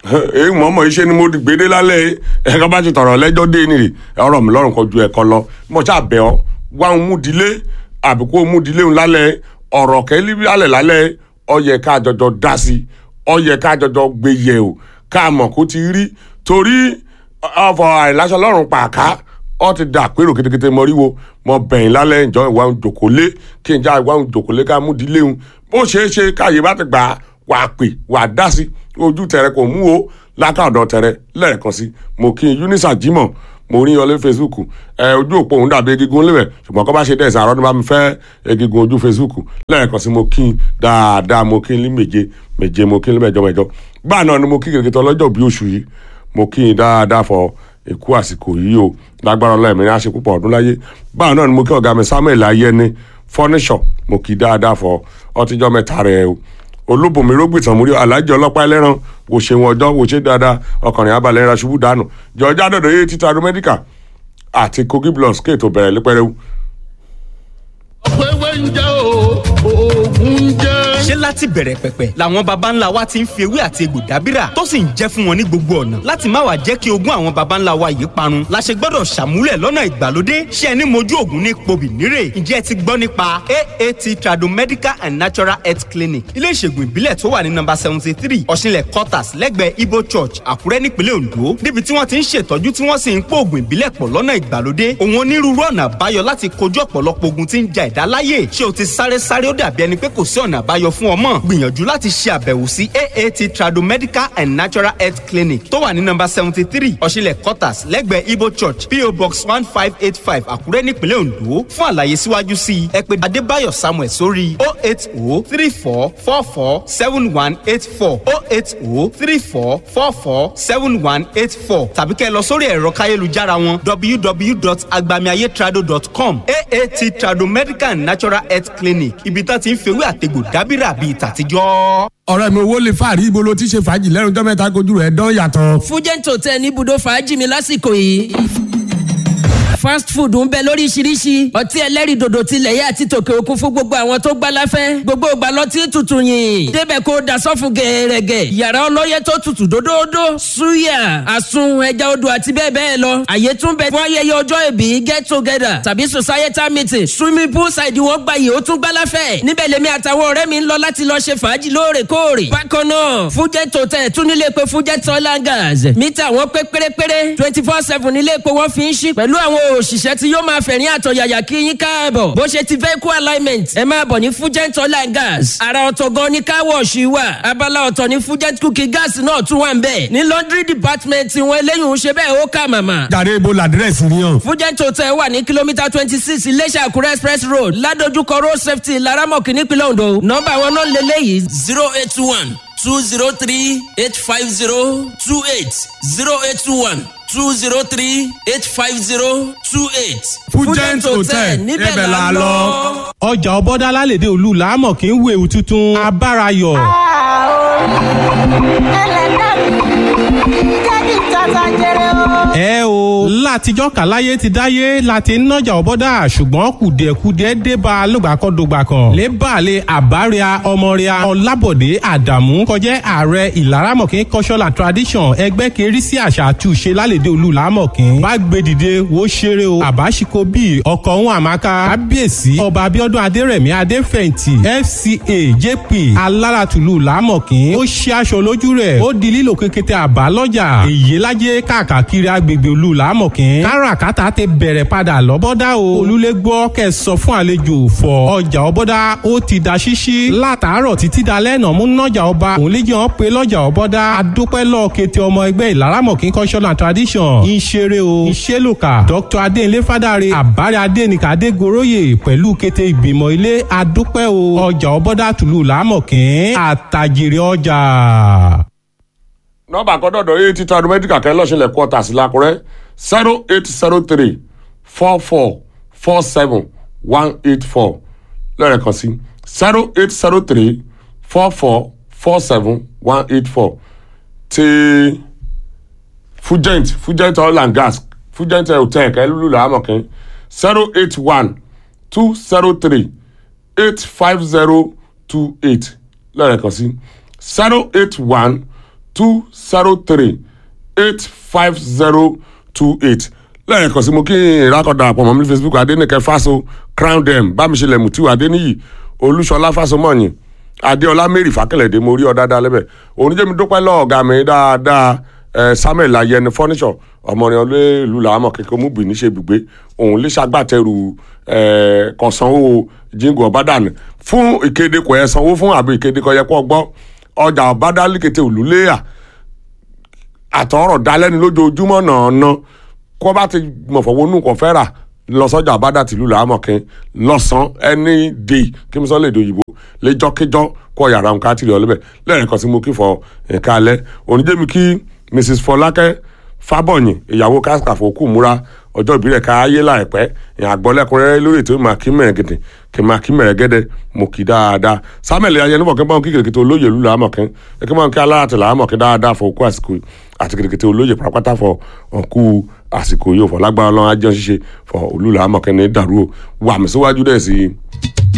èyí mọ̀ọ́mọ̀ iṣẹ́ ni mo gbédé lálẹ́ ẹ̀ka bá ti tọ̀rọ̀ lẹ́jọ́ dé nìyí ọ̀rọ̀ mi lọ́rùn kan ju ẹ̀kọ́ lọ mo ṣáà bẹ̀ ọ́ wá ń mú dilé àbí kó mú dilé ń lálẹ́ ọ̀rọ̀ kẹ́lí lálẹ́ lálẹ́ ó yẹ ká jọjọ dá sí ó yẹ ká jọjọ gbé yẹ o ká mọ̀ kó ti rí torí ọ̀fọ̀ àìláṣọ lọ́rùn pàká ọ ti dà pérò kétékété mọríwo mọ bẹ̀yìn lálẹ́ ìjọ ìwà ń jòkólé kí n já ìwà ń jòkólé ká mú dilé ń bó ṣeé ṣe káyé bá ti gbà á wà á pè wà á dá sí ojú tẹrẹ kò mú o lákàdọ̀ tẹrẹ lẹ́ẹ̀kan sí mo kí n Eunice Jimoh mo rí ọlé Facebook ẹ ojú òpó òun dàbí egigun lébẹ̀ ṣùgbọ́n kọ́ bá ṣe dẹ́sẹ̀ àrọ́ ní bá mi fẹ́ egigun ojú Facebook lẹ́ẹ̀kan sí mo kí n dáadáa mo kí n lé méje méje mo kí n lé mẹ́jọ mẹ́jọ gbáà náà ni mo kí kìrìkìtì ọlọ́jọ́ bí oṣù yìí mo kí n dáadáa fọ èkú àsìkò yìí o lágbára ọlọ́ọ̀mí ní àṣẹ púpọ̀ ọdún láyé báwọn náà ni mo kí ọ̀gá mi Samuel ayẹni fọ́níṣọ̀ mo kí dáadáa fọ ọtíjọ́ mẹ́ta rẹ̀ o olóbùnmi rógbìtàn múrí alájọ ọlọ́pàá ẹlẹ́ran wò ṣe wọn ọjọ́ wò ṣe dáadáa ọkùnrin abalẹ̀ ẹ̀ra ṣubú dànù jọjá dọ̀dọ̀ yé títa ro mẹ́díkà àti kogi blọs kéètò bẹ̀rẹ̀ lẹ́pẹ́rẹ́wù. ọ̀pẹ̀wẹ̀ ń jẹ́ o oògùn ń jẹ́. ṣé láti bẹ̀rẹ̀ pẹ̀pẹ̀ làwọn baba ńlá wa ti ń fi ewé àti egbò dábìrà tó sì ń jẹ́ fún wọn ní gbogbo ọ̀nà láti má wàá jẹ́ kí ogún àwọn baba ńlá wa yìí parun la ṣe gbọ́dọ̀ ṣàmúlẹ̀ lọ́nà ìgbàlódé ṣé ẹni mojú ògùn ní pobì nírè ǹjẹ́ ẹ ti gbọ́ nípa aat tradomedical and natural health clinic ilé ìṣègùn ìbílẹ̀ tó wà ní nọ́mbà seventy three ọ̀ṣinlẹ̀ quarters lẹ́gbẹ̀ẹ́ ibo church àkúrẹ́ nípínlẹ̀ ondo níbi tí wọ́n ti ń ṣètọ́jú tí wọ́n sì ń pò ògùn ìbílẹ̀ pọ̀ lọ́nà ìgbàlódé òun onírúurú ọ̀nà àbáyọ láti kojú ọ̀pọ̀lọpọ̀ ogun tí ń ja ẹ̀dá láyè ṣé o ti sáré sáré ó dàbí ẹni pé kò sí ọ̀nà àbáyọ fún ọmọ gbìyànjú láti ṣe àbẹ̀wò sí aat tradomedical and natural health clinic tó wà ní nọ́mbà seventy three ọ̀ṣinlẹ̀ quarters lẹ́gbẹ̀ẹ́ ibo church po box one five eight five àkúrẹ́ nípínlẹ̀ ondo fún àlàyé síwájú sí i ẹ pè adébáyọ̀ samuel sórí o eight o three four four four seven one eight four o eight o three four four four seven one eight four tàbí kẹ́ ẹ lọ sórí ẹ̀rọ káyélujára wọn www.agbamiayetrado.com aat tradomedical and natural health clinic ibi tá ti ń fewé àtegbò dábìrà bíi tàtijọ́. ọ̀rẹ́ mi owó lè fàárí ibo ló ti ṣe fàájì lẹ́nu tó mẹ́ta kojú rẹ̀ dán yàtọ̀. fújẹ́ǹtò tẹ ní ibùdó fàájì mi lásìkò yìí fast food ń bẹ lóríṣiríṣi ọtí ẹlẹ́rìndòdò tilẹ̀ yẹ àti tòkè òkun fún gbogbo àwọn tó gbá láfẹ́ gbogbo ìgbà lọtí tutù yìn débẹ̀ kó da sọ́fun gẹ̀ẹ́rẹ́gẹ̀ yàrá ọlọ́yẹ tó tutù dódódó suya àsun ẹja odò àti bẹ́ẹ̀ bẹ́ẹ̀ lọ àyè tún bẹ fún ayẹyẹ ọjọ́ ìbí get together tàbí societal meeting swimming pool side wọn gba yìí ó tún gbá láfẹ́ níbẹ̀ lèmi àtàwọn ọ̀rẹ́ mi ń lọ láti lọ ṣe fàájì lóòrèkóòrè bákan náà fújẹ́ tòtẹ́ tún nílé pé fújẹ́ tọ́lá gas mítà wọn pé pérépéré twenty four seven nílé epo wọn fi ń ṣí pẹ̀lú àwọn òṣìṣẹ́ tí yóò máa fẹ̀rín àtọ̀yàyà kí yín káàbọ̀ bó ṣe ti vehicle alignment ẹ máa bọ̀ ní fugent oil and gas ara ọ̀tọ̀ gan ni car wash wà abala ọ̀tọ̀ ní fugent cooking gas náà tún wà ń bẹ̀ ní laundry department wọn eléyìí ń ṣe bẹ́ẹ̀ ó kà màmà. jàre ibo làdírẹ́sì ni hàn. fugent hotel wà ní kìlómítà twenty six iléṣà àkúrẹ́ express road ládojúkọ road safety laramọ̀kì nípínlẹ̀ ondo nọ́mbà wọn náà lélẹ́yìí zero eight one two zero three eight five zero two eight zero eight one two zero three eight five zero two eight. fújẹ́ǹt hotel ibẹ̀ la lọ. ọjà ọbọdá lálẹ́dẹ olú làámọ̀ kí ń wo ewu tuntun abárayọ̀. ẹlẹ́dàá mi jẹ́ kí n tata jẹrẹ o. ẹ o látijọ́ kàláyé ti dáyé láti ń nájà ọbọ̀dà ṣùgbọ́n kùdìẹ̀kudiẹ dé bá a lógbàkọ́dọ̀gbà kan lébàálẹ̀ àbáríà ọmọríà ọlábọ̀dé àdàmú kọjá ààrẹ ìlaramọ̀kín cultural and tradition ẹgbẹ́ kẹrí sí àṣà àtúnṣe lálẹ́dẹ̀ olú làámọ̀kín bá gbé dìde wo ṣeré o àbáṣikọ bíi ọkọ̀ ohun àmàkà kábíyèsí ọba abiodun adérẹ̀mí adéfẹ̀ǹtì fca jp aláratùlù làámọ̀kín ó ṣe aṣọ lójú rẹ̀ ó di lílo kékété àbá lọ́jà èyí lájẹ́ káàkiri agbègbè olú làámọ̀kín káràkátà ti bẹ̀rẹ̀ padà lọ́bọ́dá o olúlé gbọ́ kẹ́ sọ fún àlejò fọ ọjà ọbọ́dá ó ti da ṣíṣí látàárọ̀ títí dalẹ́ náà mú nọ́jà ọba òun lè jẹun pé lọ́jà ọbọ́dá adúpẹ́ lọ́ọ́ kété ọmọ ẹgbẹ́ ìlaramọ̀kín cultural and tradition ìṣeré o ìṣelùkà dr adéǹlé fádàrẹ àbárẹ adéǹkà adégoróyè pẹ̀lú kété ìgbìmọ̀ ilé adúpẹ́ o ọjà ọbọ́dá tùlù làámọ̀kín àtàjèrè ọjà. nọ́mbà kan dọ̀dọ̀ yìí títa mẹ́díkà kẹ́ lọ́sílẹ̀ quarters lákùrẹ́ zero eight zero three four four four seven one eight four lẹ́ẹ̀kan sí zero eight zero three four four four seven one eight four ti fugent fugent oil and gas fugent hotel kẹ́ lulu làámọ̀kín zero eight one two zero three eight five zero two eight lẹ́ẹ̀kan sí zero eight one two zero three eight five zero two eight lẹ́ẹ̀kan sí mo kí ìrákọ̀dà àpọ̀ mọ́ mi ní facebook adẹ́nìkẹ́ fáso crown dem bámiṣẹlẹ̀ mutiu adẹ́niyì olúṣọlá fásọmọ́yìn adéọlá mary fàkẹlẹ̀dẹ́ mo rí ọ dáadáa lẹ́bẹ̀ oníjẹ́mi dúpẹ́ lọ́ọ̀ ọ̀gá mi dáadáa ẹ samuel ayẹni furniture ọmọrin ọlẹ́ẹ̀lú làámọ̀ kékeré múbi níṣẹ́ ibùgbé òun lè ṣàgbàtẹrù ẹ kọ̀sánwó jíǹgù ọ̀bádàn fún ìkéde kò yẹ sanwó fún àbí ìkéde kò yẹ kó gbọ́ ọjà ọ̀bádàlíkété òlúléyà àtọ̀rọ̀ dalẹ́ni lójoojúmọ́ nàánà kó bá ti mọ̀fọ̀wọ́nù kò fẹ́ rà lọ sọ́jà àbádà tìlú làámọ̀kín lọ́sàn-án any day kí mo sọ lè dòyìnbó lẹ́jọ́kíjọ́ kọ́ yàrá nǹkan àtìlẹ̀ ọlọ́bẹ̀ lẹ́yìn kan sí mo kí fọ nǹkan alẹ́ oníjẹ́mi kí mrs fọlákẹ́ fábọ̀yìn ìyàwó káskàfọ́ kù múra ọjọ́ ìbílẹ̀ ká ayé láìpẹ́ ìyàn àgbọ̀lẹ́kùnrẹ́rẹ́ lórí ètò ìmọ̀ akímẹ̀rẹ̀ gẹ̀dẹ̀ kì máa kí mẹ̀rẹ̀ gẹ́dẹ̀ mo kì dáadáa samuel ayẹnubọ̀ kí n bá wọn kí kìrìkìtì olóyè ìlú làámọ̀kín kí n bá wọn kí aláràtì làámọ̀kín dáadáa fọ òkú àsìkò yìí àti kìrìkìtì olóyè pàápàá fọ òkú àsìkò yìí ò fọ lágbára ọlọ́run ajọ́ ṣíṣe fọ olú làámọ̀kín ní dàrú o wà mí síwájú dẹ̀ sí i.